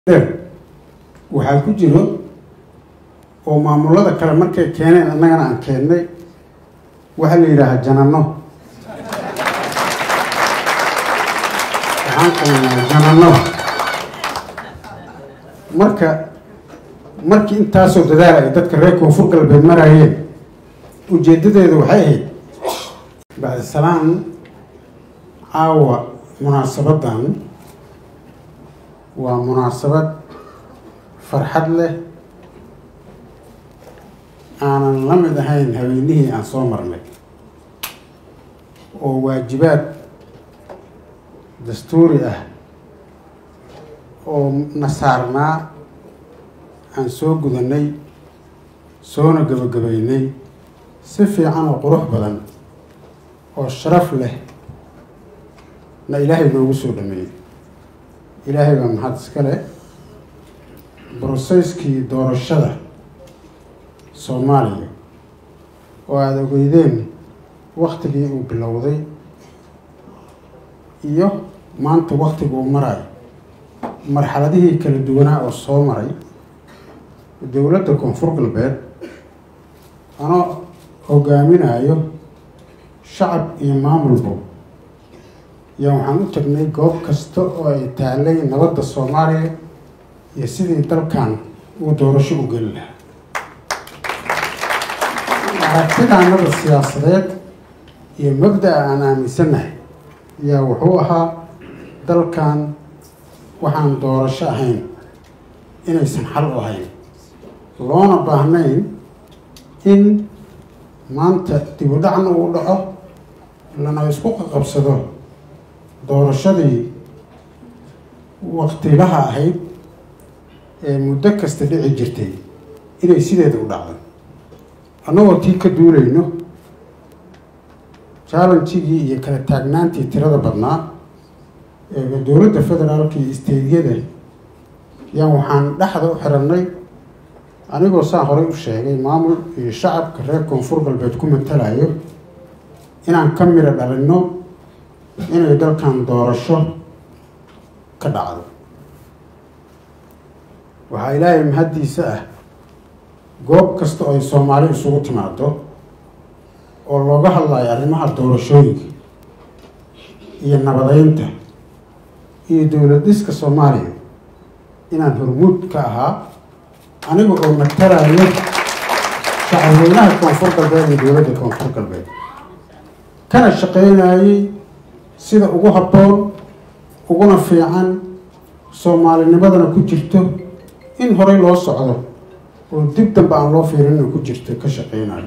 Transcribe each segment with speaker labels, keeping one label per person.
Speaker 1: waxaa ku jiro oo maamulada kale markay keeneen annagana aan keennay waxaa la yidhaahaa janano waxaan qabanaa janano marka markii intaasoo dadaala ay dadka reer koonfur galbeed marayeen ujeeddadeedu waxay ahayd bacdisalaan caawa munaasabaddan waa munaasabad farxad leh aanan la mid ahayn haweenihii aan soo marnay oo waajibaad dastuuri ah oo na saarnaa aan soo gudanay soona gabagabaynay si fiican oo qurux badan oo sharaf leh na ilaahay noogu soo dhameeyey ilaahay baa mahad iska leh broseyskii doorashada soomaaliya oo aada ogeydeen waktigii uu bilowday iyo maanta waktiga uu marayo marxaladihii kala duwanaa oo soo maray dowladda koonfur galbeed anoo hogaaminayo shacab iyo maamulbo yaa waxaan u tagnay goob kasta oo ay taalay nabadda soomaaliya iyo sidii dalkan uu doorasho u geli lahaa aragtidaanada siyaasadeed iyo mabda-a aan aaminsannahay yaa wuxuu ahaa dalkan waxaan doorasho ahayn inaysan xal u ahayn loona baahnayn in maanta dib u dhacna uu dhaco lana isku qaqabsado doorashadii waktilaha ahayd ee muddo kasta dhici jirtay inay sideeda u dhacdo annagoo tii ka duulayno challengigii iyo kala taagnaantii tirada badnaa ee dowladda federaalka iyo isteydyada yaan waxaan dhexda u xirannay anigoo saan horey u sheegay maamul iyo shacabka reer koonfur galbeed ku matalayo inaan ka miro dhalinno inay dalkan doorasho ka dhacdo waxaa ilaahay mahaddiisa ah goob kasta oo ay soomaali isugu timaado oo looga hadlayo arrimaha doorashooyinka iyo nabadeynta iyo dowlad dhiska soomaaliya inaan hormuud ka ahaa aniga oo matalayo shacabweynaha koonfur galbeed iyo dowladda koonfur galbeed kana shaqeynayay sida ugu habboon uguna fiican soomaalinimadana ku jirto in horey loo socdo oo dib dambe aan loo fiirina ku jirto ka shaqeynayo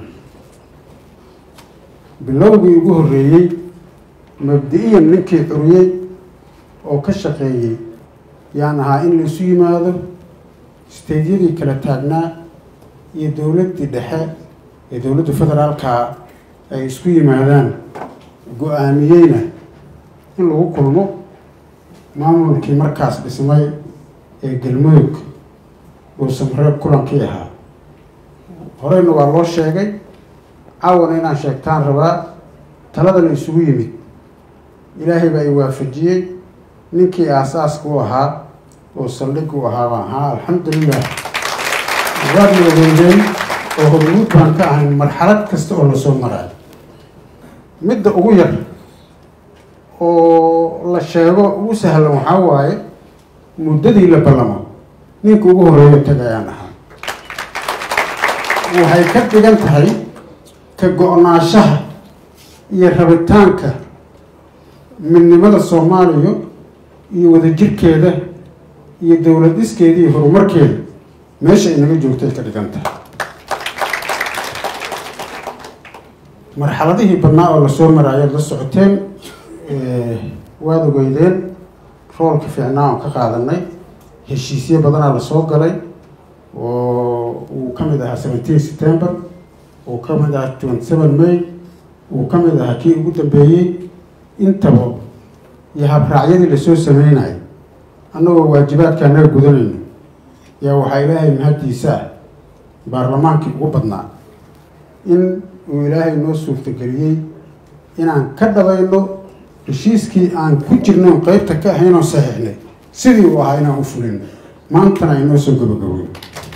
Speaker 1: bilowgii ugu horreeyey mabdi-iyan ninkii curiyey oo ka shaqeeyey yaan ahaa in laisu yimaado isteydyadii kala taagnaa iyo dowladdii dhexe ee dowladda federaalka ay isku yimaadaan go-aamiyeyna in lagu kulmo maamulkii markaas dhismay ee galmudug uu samreeb kulankii ahaa horeyna waa loo sheegay caawana inaan sheegtaan rabaa talada la isugu yimid ilaahay baa i waafajiyey ninkii aasaaska u ahaa oo saldhig u ahaa baan ahaa alxamdulilah waadna ogeydeen oo hormuud baan ka ahayn marxalad kasta oo lasoo maraayo midda ugu yar oo la sheego ugu sahlan waxaa waaye muddadii la ballamo ninka ugu horreeyo tagayaan ahaa waxay ka dhigan tahay ka go-naanshaha iyo rabitaanka midnimada soomaaliya iyo wadajirkeeda iyo dowlad dhiskeeda iyo horumarkeeda meesha ay naga joogtay ka dhigan tahay marxaladihii badnaa oo lasoo maraayo la socoteen waad ogeydeen roolka fiicnaa oon ka qaadanay heshiisyo badanaa lasoo galay oo uu ka mid ahaa seventeen september uu ka mid ahaa twenty seven may uu ka mid ahaa kii ugu dambeeyey intaba iyo habraacyadii lasoo sameynayo annagoo waajibaadka anaga gudanayno yaa waxaa ilaahay mahaddiisa ah baarlamaankii ugu badnaa in uu ilaahay noo suurtageliyey inaan ka dhabayno heshiiskii aan ku jirno qeybta ka ahayn oo saxiixnay sidii uu ahaa inaan u fulino maantana ay noo soo gabagabowey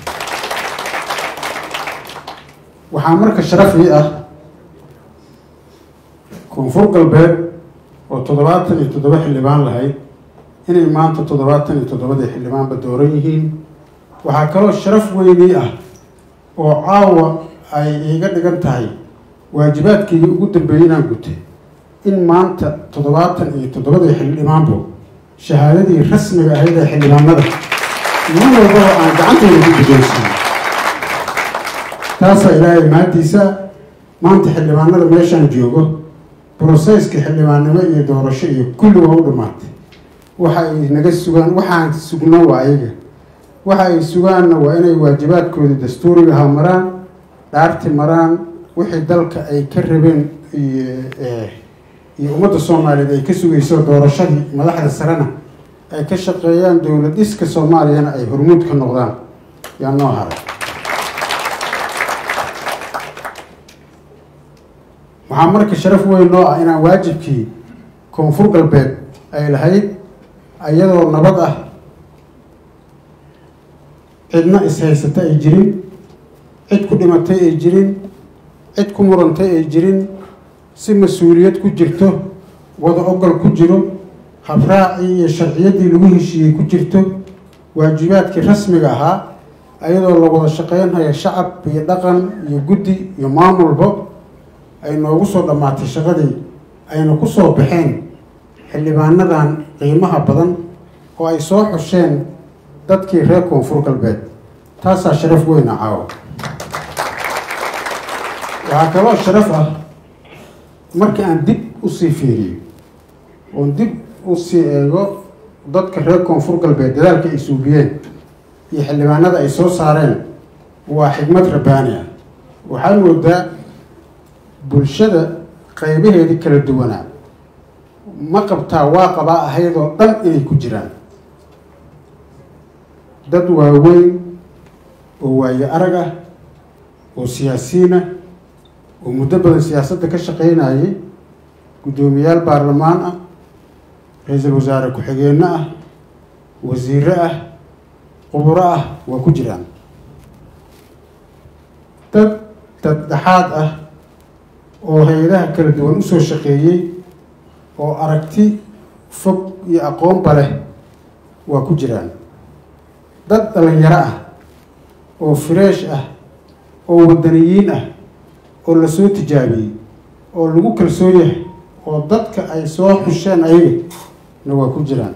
Speaker 1: waxaa marka sharafii ah koonfur galbeed oo toddobaatan iyo toddoba xildhibaan lahayd inay maanta toddobaatan iyo toddobadii xildhibaanba dooran yihiin waxaa kaloo sharaf weynii ah oo caawa ay iiga dhigan tahay waajibaadkeygii ugu dambeeyey inaan gutay in maanta toddobaatan iyo toddobadii xildhibaanbo shahaadadii rasmiga ahayd ee xildhibaanada nin walbaba aan gacanteyda ku guddoonsiiyo taasaa ilaahay mahaddiisa maanta xildhibaanada meeshaan joogo broseyska xildhibaannimo iyo doorasho iyo kulli waa u dhammaatay waxa ay naga sugaan waxaan sugno waa ayaga waxa ay sugaanna waa inay waajibaadkooda dastuuriga ha maraan dhaarti maraan wixii dalka ay ka rabeen iyo ummadda soomaaliyeed ay ka sugayso doorashadii madaxda sarena ay ka shaqeeyaan dowlad dhiska soomaaliyana ay hormuud ka noqdaan yaa noo haray waxaa marka sharaf weyn noo ah inaan waajibkii koonfur galbeed ay lahayd iyadoo nabad ah cidna is-haysata ay jirin cid ku dhimatay ay jirin cid ku murantay ay jirin si mas-uuliyad ku jirto wada ogol ku jiro habraacii iyo sharciyaddii lagu heshiiyey ku jirto waajibaadkii rasmiga ahaa iyadoo la wada shaqeynhaya shacab iyo dhaqan iyo guddi iyo maamulba ay noogu soo dhammaatay shaqadii ayna ku soo baxeen xildhibaanadan qiimaha badan oo ay soo xusheen dadkii reer koonfur galbeed taasaa sharaf weyna caawa waxaa kaloo sharaf ah markii aan dib usii fiiriyo oon dib usii eego dadka reer koonfur galbeed dadaalka ay suubiyeen iyo xildhibaanada ay soo saareen waa xigmad rabbaani ah waxaa moodaa bulshada qaybaheedii kala duwanaa ma qabtaa waa qabaa ahaydoo dhan inay ku jiraan dad waaweyn oo waayo arag ah oo siyaasiyiin ah oo muddo badan siyaasadda ka shaqeynayay guddoomiyaal baarlamaan ah ra-iisul wasaare ku-xigeenno ah wasiiro ah quburo ah waa ku jiraan dad daddhexaad ah oo hay-adaha kala duwan usoo shaqeeyey oo aragti fog iyo aqoonba leh waa ku jiraan dad dhalinyaro ah oo fireesh ah oo wadaniyiin ah oo la soo tijaabiyey oo lagu kalsoon yahay oo dadka ay soo xusheen ayaga na waa ku jiraan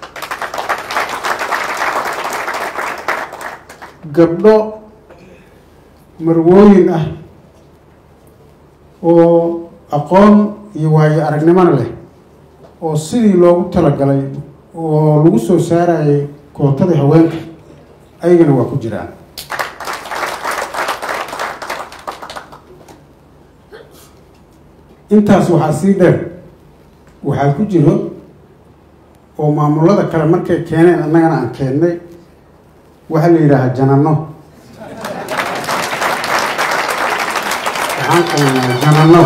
Speaker 1: gabdho marwooyin ah oo aqoon iyo waayo aragnimona leh oo sidii loogu talagalay oo lagu soo saarayay kootadii haweenka ayagana waa ku jiraan intaas waxaa sii dheer waxaa ku jiro oo maamulada kale markay keeneen annagana aan keennay waxaa la yidhaahaa janano waxaan qabanaa janano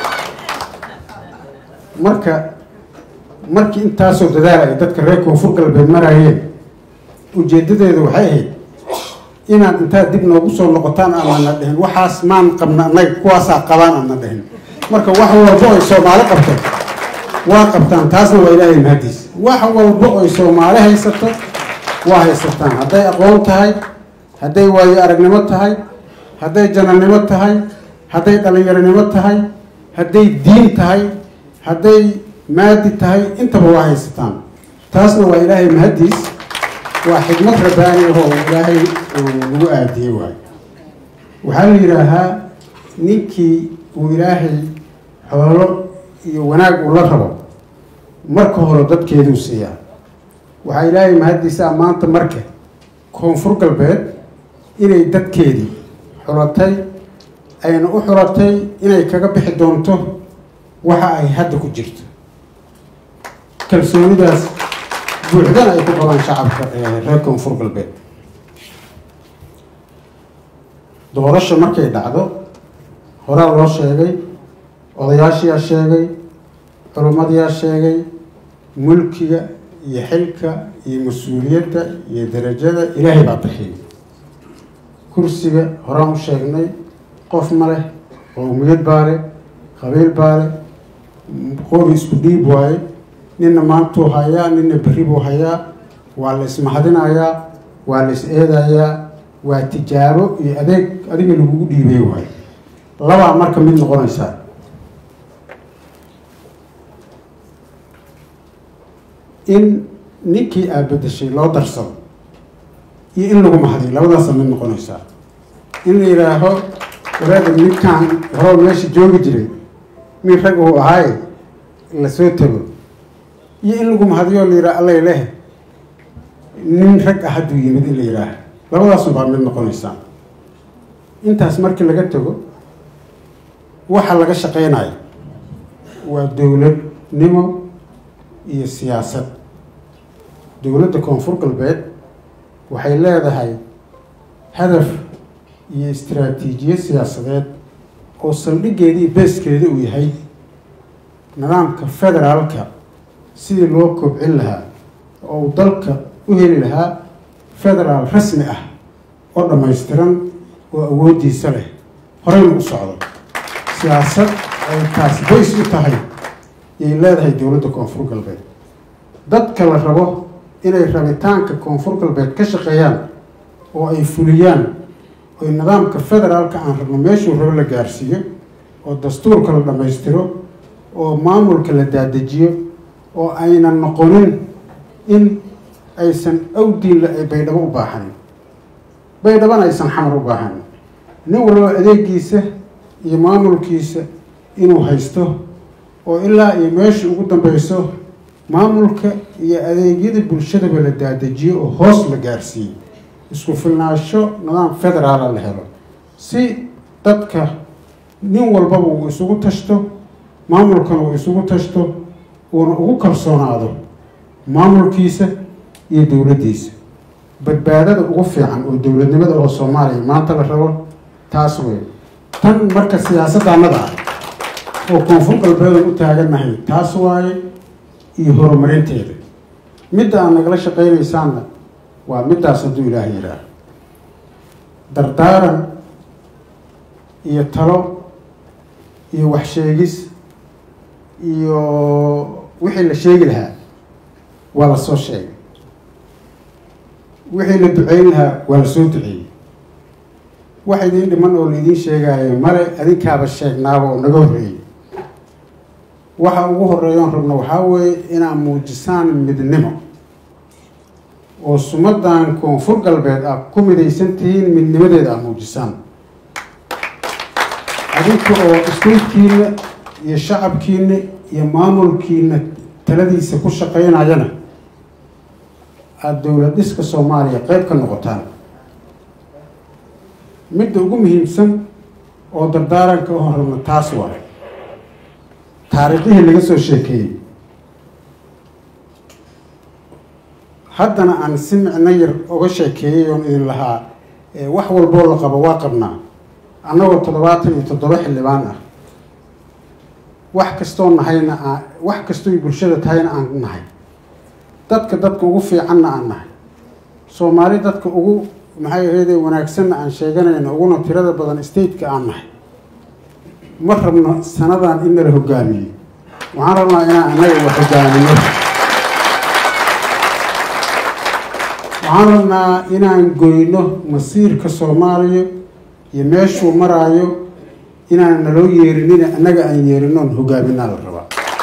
Speaker 1: marka markii intaasoo dadaala ay dadka reer koonfur galbeed maraayeen ujeedadeedu waxay ahayd inaad intaad dib noogu soo noqotaan aanana dhihin waxaas maan qabna annaga kuwaasaa qabaan aana dhihin marka wax walbo ay soomaali qabto waa qabtaan taasna waa ilaahay mahadiis wax walbo oy soomaali haysato waa haysataan hadday aqoon tahay hadday waayo aragnimo tahay hadday jananimo tahay hadday dhalinyaronimo tahay hadday diin tahay hadday maadi tahay intaba waa haysataan taasna waa ilaahay mahadiis waa xikmad rabbaani ahoo ilaahay lagu aadiyey waayo waxaa la yidhaahaa ninkii uu ilaahay xoolo iyo wanaag uu la rabo marka hore dadkeeduu siiyaa waxaa ilaahay mahaddiisaa maanta marka koonfur galbeed inay dadkeedii xulatay ayna u xulatay inay kaga bixi doonto waxa ay hadda ku jirto kalsoonidaas buuxdana ay ku qabaan shacabka reer koonfur galbeed doorasha markay dhacdo horaa loo sheegay odayaashiyaa sheegay culimmadiyaa sheegay mulkiga iyo xilka iyo mas-uuliyadda iyo darajada ilaahay baa bixiyay kursiga horaan u sheegnay qof ma leh qowmiyad baa leh qabiil baa leh qori isku dhiib waaye ninna maantuu hayaa ninna berri buu hayaa waa la ismahadinayaa waa la is eedayaa waa tijaabo iyo adeeg adiga lagugu dhiibay waayo labaa marka mid noqonaysaa in ninkii aad bedeshay loo darsado iyo in lagu mahadiyo labadaasa mid noqonaysaa in la yidhaaho waraada ninkaan horoo meesha joogi jiray nin rag uu ahaaye lasoo tago iyo in lagu mahadiyo la yidhaha allay leh nin rag ah hadduu yimid in la yidhaaha labadaasun baa mid noqonaysaa intaas markii laga tago waxa laga shaqeynayo waa dowladnimo iyo siyaasad dowladda koonfur galbeed waxay leedahay hadaf iyo istaraatiijiyad siyaasadeed oo saldhiggeedii beeskeeda uu yahay nidaamka federaalka sidii loo kobcin lahaa oo uu dalka u heli lahaa federaal rasmi ah oo dhammaystiran oo awooddiisa leh horeyna u socdo siyaasad ay taas bays u tahay yay leedahay dowladda koonfur galbeed dadka la rabo inay rabitaanka koonfur galbeed ka shaqeeyaan oo ay fuliyaan oy nidaamka federaalka aan rabno meeshuu rabo la gaarsiiyo oo dastuurka la dhammaystiro oo maamulka la daadejiyo oo aynan noqonin in aysan awdiinla ay baydhabo u baahanin baydhabana aysan xamar u baahanin nin walba adeegiisa iyo maamulkiisa inuu haysto oo ilaa iyo meesha ugu dambeyso maamulka iyo adeegyada bulshadaba la daadejiyo oo hoos la gaarsiiyo isku filnaasho nidaam federaala la helo si dadka nin walbaba uu isugu tashto maamulkana uu isugu tashto uuna ugu kalsoonaado maamulkiisa iyo dowladdiisa badbaadada ugu fiican oo dowladnimada oo soomaaliya maanta la rabo taas wey tan marka siyaasaddaanada ah oo koonfur galbeedan u taagannahay taas waaye iyo horumarinteeda midda aad nagala shaqeynaysaanna waa middaas hadduu ilaaha yidhaaho dardaaran iyo talo iyo waxsheegis iyo wixii la sheegi lahaa waa la soo sheegay wixii la duceyn lahaa waa la soo duceeyey wax idiin dhiman oo laidiin sheegaayo male adinkaaba sheegnaaba oo naga horreeyey waxa ugu horeeyoon rabno waxaa weeye inaad muujisaan midnimo oo sumadan koonfur galbeed aad ku midaysan tihiin midnimadeeda aad muujisaan adinka oo iskulkiina iyo shacabkiina iyo maamulkiina taladiisa ku shaqeynayana aada dowlad dhiska soomaaliya qeyb ka noqotaan midda ugu muhiimsan oo dardaaranka u horrabno taas waa taariikhdihii laga soo sheekeeyey haddana aan si micno yar oga sheekeeyey oon idin lahaa wax walboo la qabo waa qabnaa annagoo toddobaatan iyo toddoba xildhibaan ah wax kastoo nahayna aa wax kastooy bulshada tahayna aan nahay dadka dadka ugu fiicanna aan nahay soomaali dadka ugu maxay ahaydee wanaagsanna aan sheeganayna uguna tirada badan stateka aan nahay ma rabno sanadan in nala hogaamiyo waxaan rabnaa inaan annaga la hogaamino waxaan rabnaa inaan goyno masiirka soomaaliya iyo meeshuu maraayo inaan naloo yeerinina annaga aan yeerinoon hogaaminaa la rabaa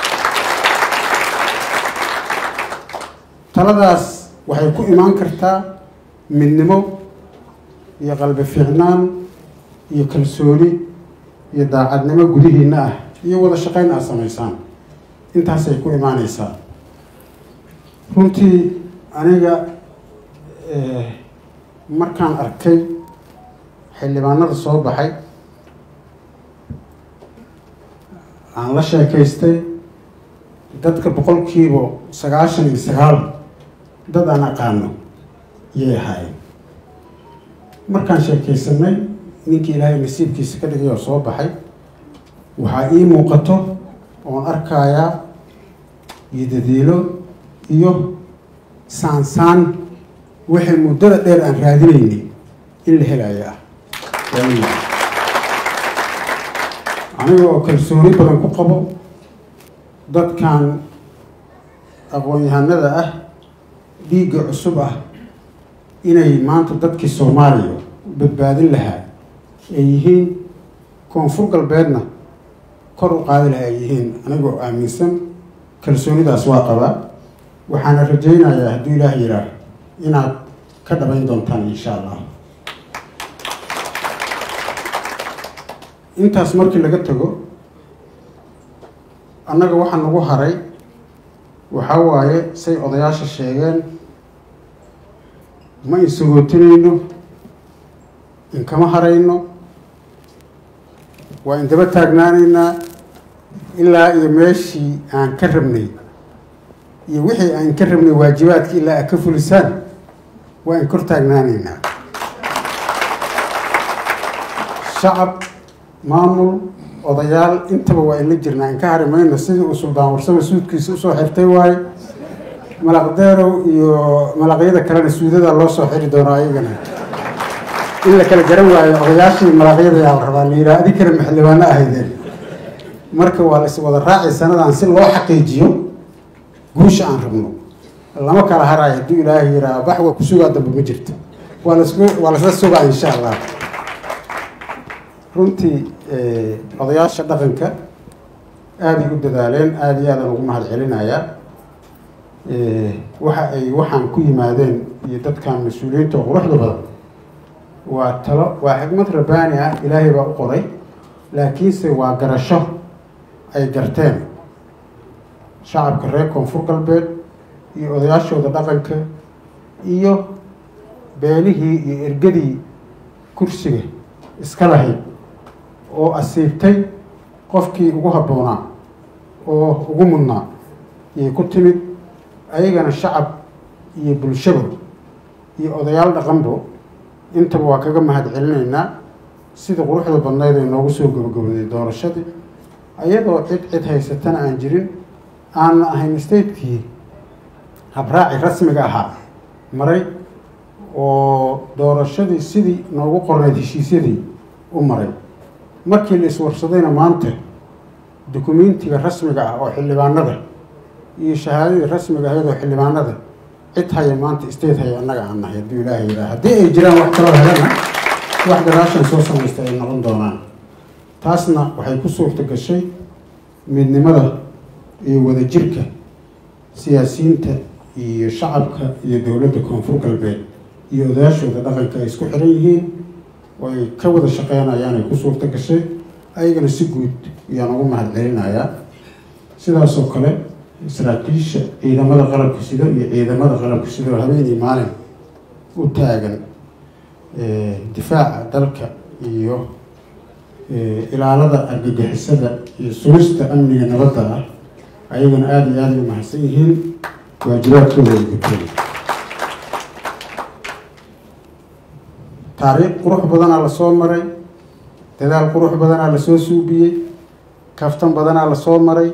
Speaker 1: taladaas waxay ku imaan kartaa midnimo iyo qalbi fiicnaan iyo kalsooni iyo daacadnimo gudihiina ah iyo wada shaqeyn aad samaysaan intaasay ku imaaneysaa runtii aniga markaan arkay xildhibaanada soo baxay aan la sheekaystay dadka boqolkiiba sagaashan iyo sagaal dad aan aqaano yay ahaayeen markaan sheekaysanay ninkii ilaahay nasiibkiisa ka dhigay oo soo baxay waxaa ii muuqato oon arkayaa iyo dadiilo iyo saansaan waxay muddada dheer aan raadinaynay in la helayo ah aniga oo kalsooni badan ku qabo dadkan aqoon-yahanada ah dhiigga cusub ah inay maanta dadkii soomaaliya badbaadin lahaa ay yihiin koonfur galbeedna kor u qaadi laha ay yihiin anigoo aaminsan kalsoonidaas waa qabaa waxaana rajaynayaa hadduu ilaah yidhaah inaad ka dhabayn doontaan insha allah intaas markii laga tago annaga waxaa nagu haray waxaa waaye say odayaasha sheegeen ma insagootinayno inkama harayno waa indaba taagnaanaynaa ilaa iyo meeshii aan ka rabnay iyo wixii aan ka rabnay waajibaadkii ilaa aad ka fulisaan waa in kor taagnaanaynaa shacab maamul odayaal intaba waa inla jirnaa in ka hari mayno sidii uu suldaan warsame suudkiisa usoo xirtay waaye malaqdeerow iyo malaqyada kalena suudada loo soo xiri doono ayagana in la kala garan waayo odayaashii malaqyada yaa la rabaa la yidhaha adi kale maxildhibaano ahaydeen marka waa la is wada raacay sanadan si loo xaqiijiyo guusha aan rabno lama kala harayo hadduu ilaahay yidhaha bax waa ku sugaa dambe ma jirto waa las waa lasla sugaa insha allah runtii odayaasha dhaqanka aaday u dadaaleen aada iyo aadaan ugu mahad celinayaa waxa ay waxaan ku yimaadeen iyo dadkan mas-uuliyiinta oo quruxda badan waa talo waa xikmad rabbaani ah ilaahay baa u qoray laakiinse waa garasho ay garteen shacabka reer koonfur galbeed iyo odayaashooda dhaqanka iyo beelihii iyo ergadii kursiga iska lahayd oo asiibtay qofkii ugu habboonaa oo ugu mudnaa yay ku timid ayagana shacab iyo bulshaba iyo odayaal dhaqanbo intaba waa kaga mahad celinaynaa sida quruxda badnayd ay noogu soo gabagabaday doorashadii ayadoo cid cid haysatana aan jirin aanna ahayn statekii habraaci rasmiga ahaa maray oo doorashadii sidii noogu qornayd heshiisyadii u maray markii la iswarsadayna maanta dukumentiga rasmiga ah oo xildhibaanada iyo shahaadadii rasmiga ahayd oo xildhibaanada cid haya maanta state haya annaga aan nahay hadduu ilaahay yidhaha haddii ay jiraan wax kaloo helana wax gadaashan soo samaysta ay noqon doonaan taasna waxay ku suurta gashay midnimada iyo wadajirka siyaasiyiinta iyo shacabka iyo dowladda koonfur galbeed iyo odayaashooda dhaqanka ay isku xiran yihiin oo ay ka wada shaqeynayaan ay ku suurta gashay ayagana si guud ayaan ugu mahad celinayaa sidaasoo kale saraakiisha ciidamada qalabka sido iyo ciidamada qalabka sido habeenii maalin u taagan difaaca dalka iyo ilaalada argagixisada iyo sugista amniga nabadda ah ayagana aada iyo aada u mahadsan yihiin waajibaadkooda ay guteen taariikh qurux badanaa lasoo maray dadaal qurux badanaa lasoo suubiyey kaftan badanaa lasoo maray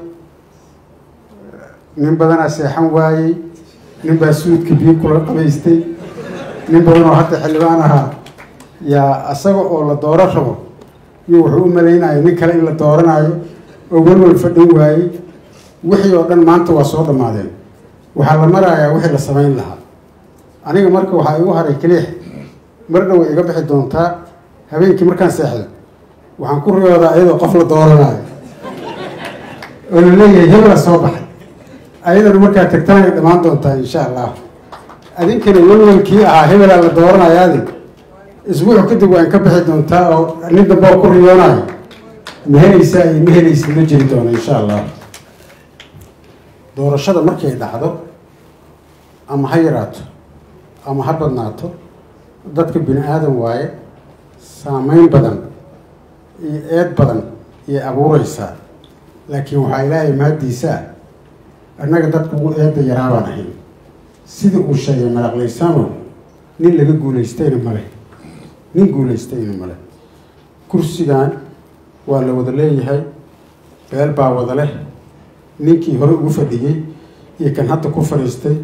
Speaker 1: nin badanaa seexan waayey nin baa suudka biyo kula qabaystay nin badan oo hadda xildhibaan ahaa yaa isaga oo la dooro rabo iyo wuxuu u malaynayo nin kale in la dooranayo oo welwel fadhin waayey wixii oo dhan maanta waa soo dhammaadeen waxaa la marayaa wixii la samayn lahaa aniga marka waxaa igu haray keliix mar dhow iga bixi doontaa habeenkii markaan seexdo waxaan ku riyoodaa iyadoo qof la dooranayo oo la leeyahay hebela soo baxay ayadana markaa tagtaan ay dhammaan doontaa insha allah adinkana welwelkii ahaa hebelaa la dooranayaadi isbuuc kadib waan ka bixi doontaa oo nin dambe oo ku riyoonayo ma helaysaa iyo ma helaysid ma jiri doono insha allah doorashada markay dhacdo ama ha yaraato ama ha badnaato dadka bini aadan waaye saameyn badan iyo eed badan iyay abuureysaa laakiin waxaa ilaahay mahaddiisaa annaga dadka ugu eedda yaraabaan ahayn sidii uu sheegay malaqlaysaamo nin laga guulaystayna male nin guulaystayna male kursigan waa la wada leeyahay beel baa wada leh ninkii hore ugu fadhiyey iyo kan hadda ku fadhiistay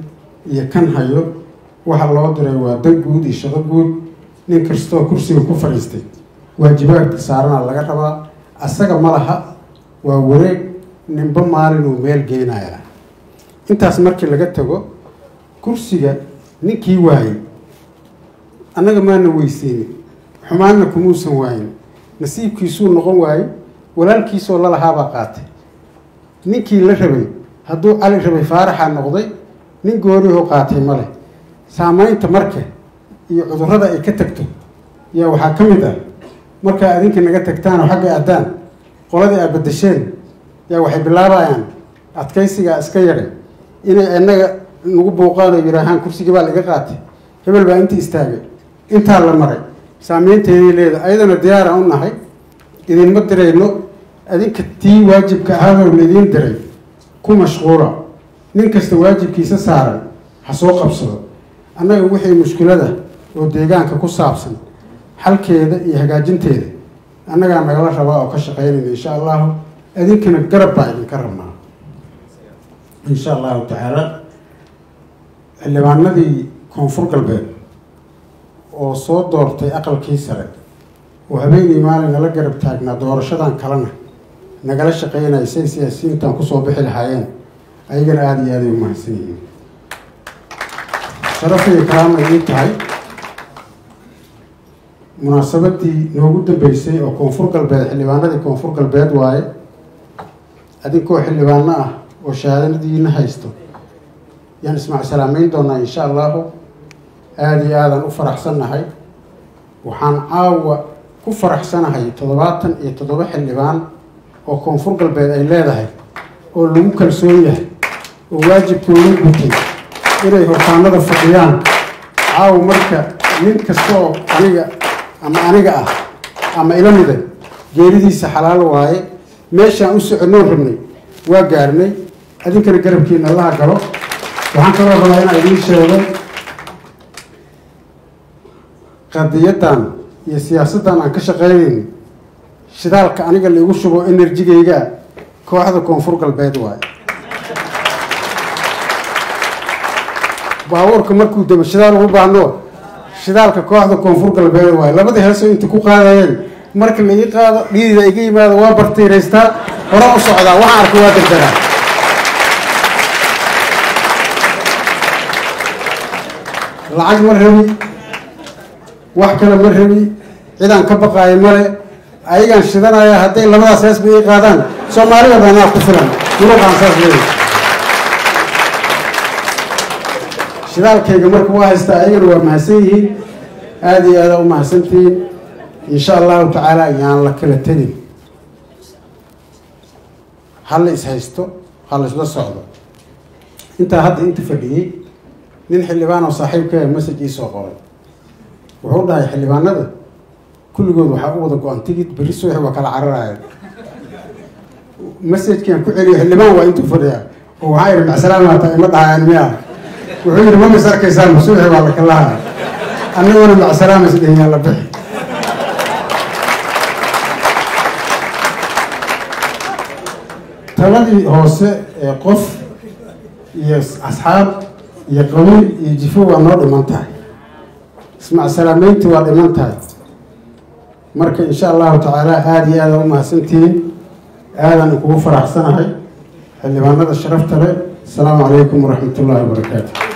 Speaker 1: iyo kan hayo waxa loo diray waa dan guud iyo shaqo guud nin kastoo kursiga ku fadhiistay waajibaadka saarana laga rabaa asaga ma laha waa wareeg ninba maalin uu meel geynaya intaas markii laga tago kursiga ninkii waayey annaga maana weyseynin xumaanna kumuusan waayin nasiibkiisuu noqon waayey walaalkiisoo lalahaabaa qaatay ninkii la rabay hadduu cali rabay faaraxaa noqday nin goorihoo qaatay ma leh saameynta marka iyo cudurrada ay ka tagto yaa waxaa ka mid ah markaa adinka naga tagtaanoo xagga addaan qoladii aad badasheen yaa waxay bilaabayaan adkaysigaa iska yadhay inay innaga nagu buuqaan oo yidhaahaan kursigii baa laga qaatay hebel baa inta istaagay intaa la maray saameynteeday leeda ayadana diyaara u nahay idinma dirayno adinka tii waajibka ahaadoo laidiin diray ku mashquula nin kasta waajibkiisa saaran ha soo qabsado annaga wixii mushkilada oo deegaanka ku saabsan xalkeeda iyo hagaajinteeda annagaa nagala rabaa oo ka shaqeynayna insha allahu idinkana garab baa idinka rabnaa insha allahu tacaala xildhibaanadii koonfur galbeed oo soo doortay aqalkii sare oo habeenii maalin nala garab taagnaa doorashadan kalena nagala shaqeynaya say siyaasiyiintan kusoo bixi lahaayeen ayagana aada iyo aaday u mahadsan yihiin sharafay kalaama ii tahay munaasabadii noogu dambeysay oo koonfur galbeed xildhibaanadii koonfur galbeed waaye adinkoo xildhibaano ah oo shahaadadiina haysto yaan ismac salaameyn doonaa insha allahu aada iyo aadan u faraxsannahay waxaan caawa ku faraxsanahay toddobaatan iyo toddoba xildhibaan oo koonfur galbeed ay leedahay oo lagu kalsoon yahay oo waajibkooda gutay inay hortaanada fadhiyaan caawa marka nin kasta oo aniga ama aniga ah ama ila mida geeridiisa xalaal waaye meeshaan u soconnoon rabnay waa gaarnay adinkana garabkiina allaha galo waxaan kaloo rabaa inaan idiin sheego qadiyaddan iyo siyaasaddan aan ka shaqeynayn shidaalka aniga laigu shubo enerjigayga kooxda koonfur galbeed waaye baabuurka markuu dabo shidaal ugu baahno shidaalka kooxda koonfur galbeed waaye labadii heesoo inta ku qaadayeen marka la ii qaado dhiidida iga yimaado waa bartiiraystaa hore u socdaa waxaan arka waa dardaraa lacag ma rabi wax kale ma rabi cidaan ka baqaayo male ayagaan shidanaya hadday labadaas heesba ii qaadaan soomaalida baanaa ku filan muruqaan saas leeya shidaalkayga marka waa haystaa ayagana waa mahadsan yihiin aada iyo aada u mahadsantihiin insha allahu tacaala yaan la kala tegin ha la is haysto ha la isla socdo intaa hadda inta fadhiyey nin xildhibaan oo saaxiibka message ii soo qoray wuxuu dhahay xildhibaanada kulligood waxaa u wada go-an tigid berri subaxi waa kala cararaya messajkaan ku celiyo xildhibaan waa intuu fadhiyaa oo waxaa ihi macsalaama hataa ima dhahayaan miya wuxuu yidhi ma mis arkaysaan ma subaxi waa la kalaha annaguna macsalaama isdhehiyaa la bixi taladii hoose ee qof iyo asxaab iyo qabiil iyo jifo waa noo dhiman tahay ismac salaameyntii waa dhiman tahay marka insha allahu tacaala aada iyo aada u mahadsantihiin aadan kugu faraxsanahay xildhibaanada sharafta leh asalaamu calaykum waraxmat ullaahi wabarakaatu